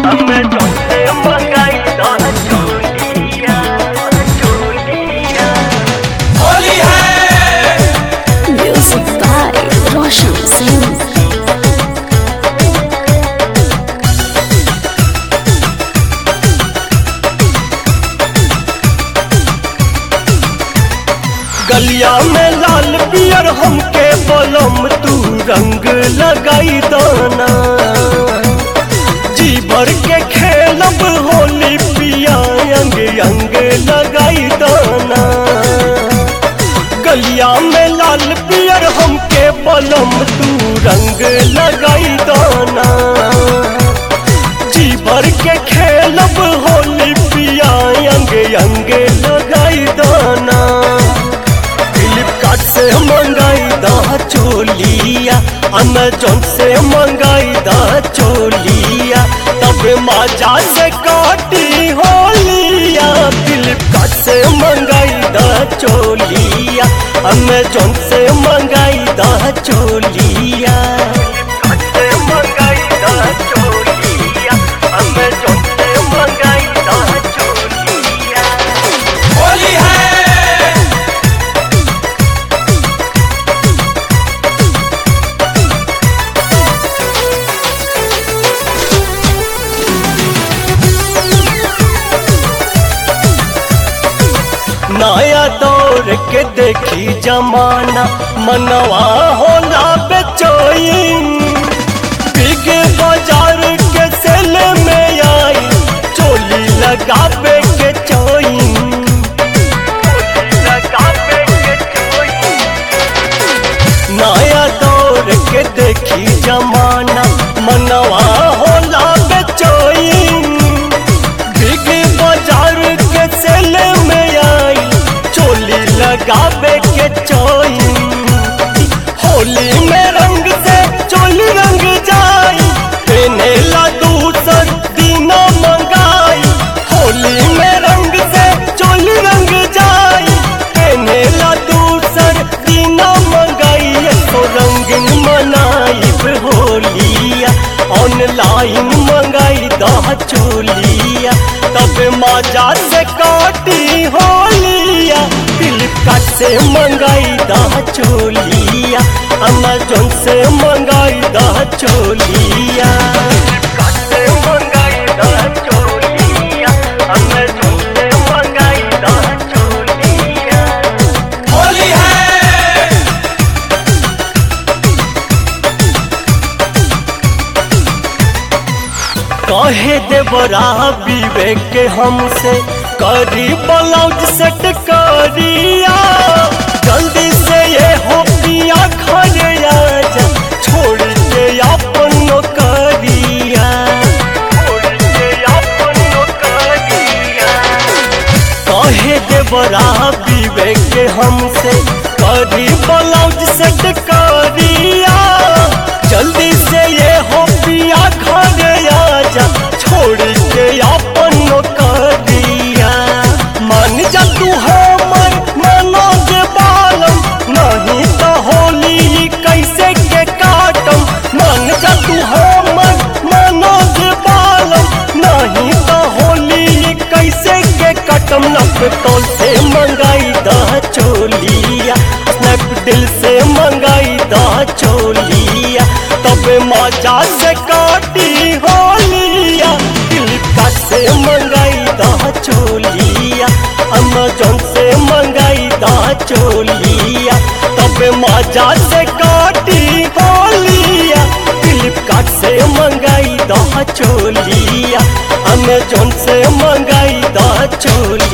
Amazon से मंगाई दा चोलिया चोलिया होली है Music by Roshan Singh. गलिया में लाल पियर हमके बलम तू रंग लगाई दाना जी भर के खेलब होली पिया अंग अंग लगाई दाना गलिया में लाल पियर हमके बलम तू रंग लगाई दाना जी भर के खेलब होली पिया अंग अंग लगाई दाना फ्लिपकार्ट से मंगाई दा चोलिया अमेजोन से मंगाई दा चोलिया तब मजा से काटी होलिया फ्लिपकार्ट से मंगाई दा चोलिया अमेजोन से मंगाई दा चोलिया से मंगाई दा चोलिया अमेजोन से मंगाई दा चोलिया होली है नया दौर के देखी जमाना मनवा होला बेचोइन बिग बाजार के सेल में आई चोली लगावे के चोइन नया दौर के देखी जमाना मनवा होला बेचोइन बिग बाजार के सेल में आई चोली लगावे के चोइन होली में रंग से चोली रंग जाई पेने ला दूसर दीना मंगाई होली में रंग से चोली रंग जाई पेने ला दूसर दीना मंगाई तो रंगीन मनाई होलिया ऑनलाइन मंगाई दा चोलिया तब मजा से काटी होलिया फ्लिपकार्ट से मंगाई दा चोलिया अमेजोन से मंगाई दा चोलिया फ्लिपकार्ट से मंगाई दा चोलिया अमेजोन से मंगाई दा चोलिया होली है कहे देवरा विवेक के हमसे करी ब्लाउज सेट करिया जल्दी से ये हो पिया घरे आजा छोड़ के अपन नौकरिया छोड़ के अपन नौकरिया कहे देवरा विवेक के हमसे करी ब्लाउज सेट करिया जल्दी से ये हो पिया घरे आजा छोड़ के अपन नौकरिया मान जा तू हमर मानो जे बालम नहीं तो होली कैसे के काटम मान जा तू हमर मानो जे बालम नहीं तो होली कैसे के कटम नपतोल से मंगाई दा चोलिया स्नैपडील से मंगाई दा चोलिया तब मजा से काटी होलिया फ्लिपकार्ट से मंगाई दा चोलिया अमेजोन से मंगाई दा चोलिया तब मजा से काटी होलिया फ्लिपकार्ट से मंगाई दा चोलिया अमेजोन से मंगाई दा चोलिया